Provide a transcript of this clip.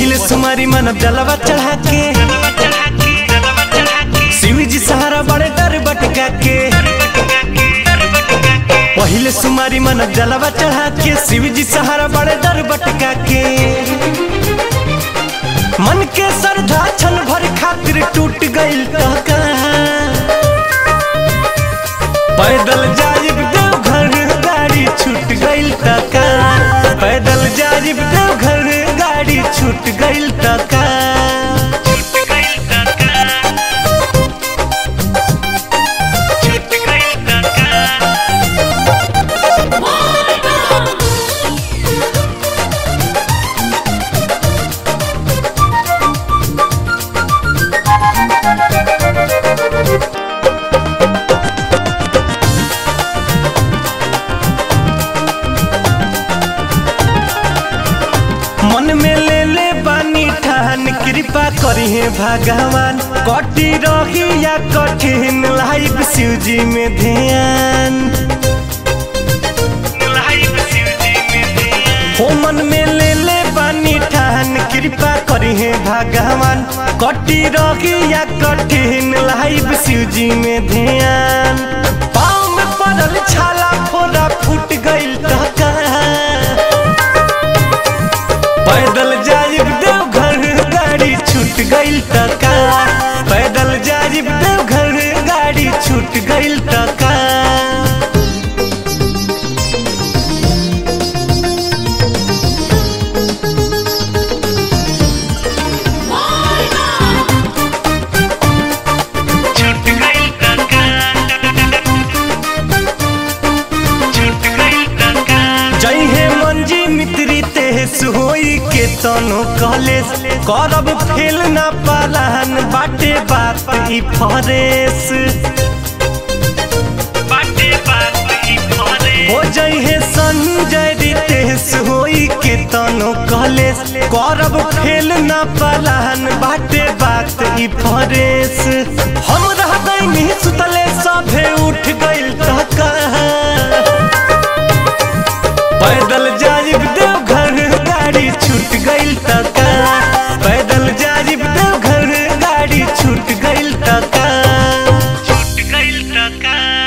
पहिले सुमारी मन जलवा चढ़ा के शिव जी सहारा बड़े डर बटका के पहिले सुमारी मन जलवा चढ़ा के शिव जी सहारा बड़े डर बटका के मन के श्रद्धा छन भर खातिर टूट गइल त कहाँ पैदल जाइब देवघर गाड़ी छूट गइल त कहाँ पैदल जाइब देवघर गाड़ी छूट गइल त कहाँ मन में ले ले बानी ठान कृपा करी है भगवान कटी रही या कठिन लाइफ शिव जी में ध्यान हो मन में ले ले बानी ठान कृपा करी है भगवान कटी रही या कठिन लाइफ शिव जी में ध्यान पाँव में पड़ल छाला फोड़ा फूट गइल त कहाँ पैदल जाइब देवघर गाड़ी छूट गइल त का पैदल जाइब देवघर गाड़ी छूट गइल त का जय हे मंजी मित्री तेस होई के तनो कॉलेज करब फेल ना पालान बाटे बात ई फरेस हो जय हे संजय रितेश होई के तनो कॉलेज करब फेल ना पालान बाटे बात ई फरेस हम रह गइनी सुतले सभे उठ गइल त कहाँ पैदल जाइब देवघर गाड़ी छूट गइल त का पैदल जाइब देवघर गाड़ी छूट गइल त का छूट गइल त का